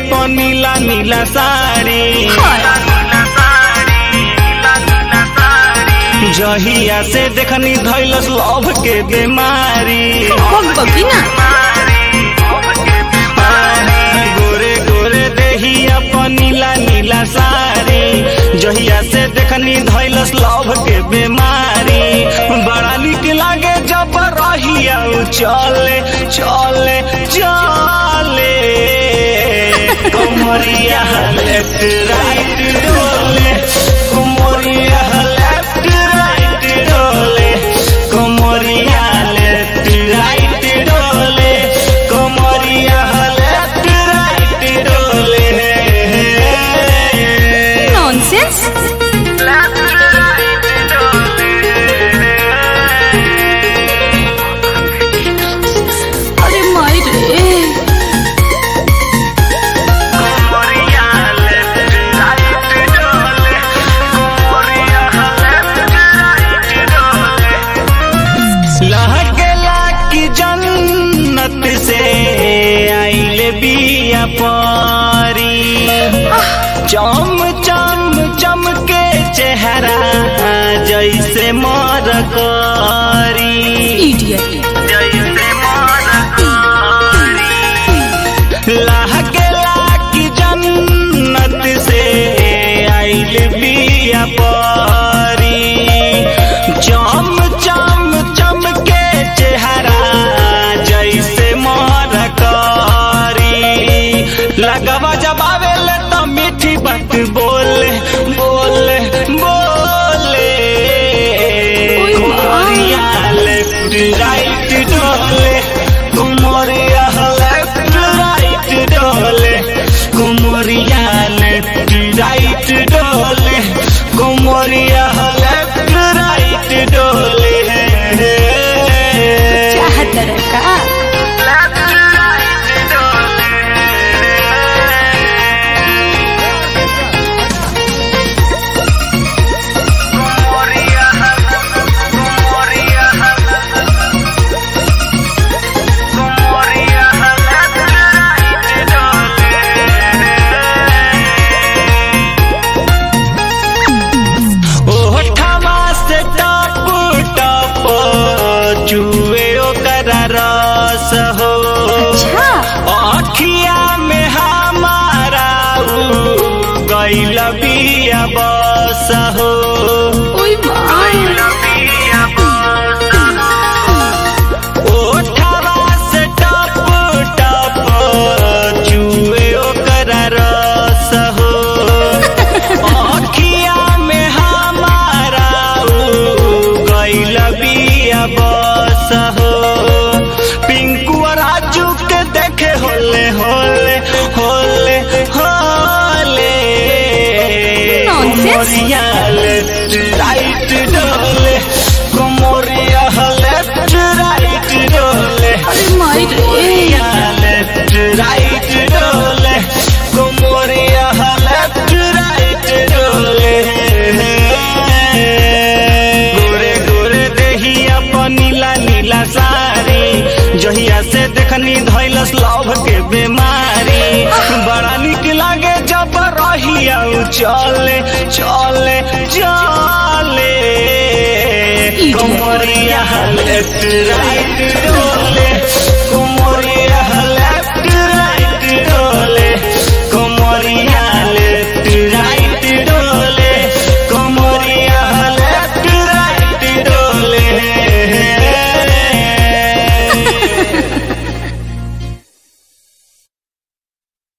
अपन नीला नीला साड़ी जहिया से देखनी धैलस लव के बीमारी बकी ना गोरे गोरे देही अपन नीला नीला साड़ी जहिया से देखनी धैलस लव के बीमारी बड़ा निक लागे जब रहिया उ चले चले चले कुमरिया लेफ्ट राइट डोले कुमरिया लेफ्ट राइट डोले कुमरिया लेफ्ट राइट डोले कुमरिया लेफ्ट राइट डोले नॉनसेंस अरे माई रे लहकेला की जन्नत से आइले बिया पारी चम चम चमके चेहरा जैसे मर करी इडियट लहकेला की जन्नत से आइल बिया पारी चम चम चमके चेहरा जैसे मर करी लगवा जब आवेले तो मीठी बात बोले बोले बोले ओए माँ। कुमरिया लेफ्ट राइट डोले कुमरिया लेफ्ट राइट डोले कुमरिया लेफ्ट राइट डोले कुमरिया लेफ्ट राइट डोले चाहत का ओठवा से टप टप चुए ओकर रस हो अच्छा अखिया में हमारा उ गैल बिया बस हो ओए माई ओठवा से टप टप चुए ओकर रस हो अखिया में हमारा उ गैल बिया बस हो पिंकू और राजू के देखे होले होले होले होले Nonsense. कुमरिया लेफ्ट राइट डोले कुमरिया लेफ्ट राइट डोले अरे माई रे कुमरिया लेफ्ट राइट डोले कुमरिया लेफ्ट राइट डोले गोरे गोरे देही अपन नीला नीला साड़ी जहिया से देखनी धैलस लव के बीमारी बड़ा निक लागे जब रहिया उ चले चले चले Idiot. कुमरिया लेफ्ट राइट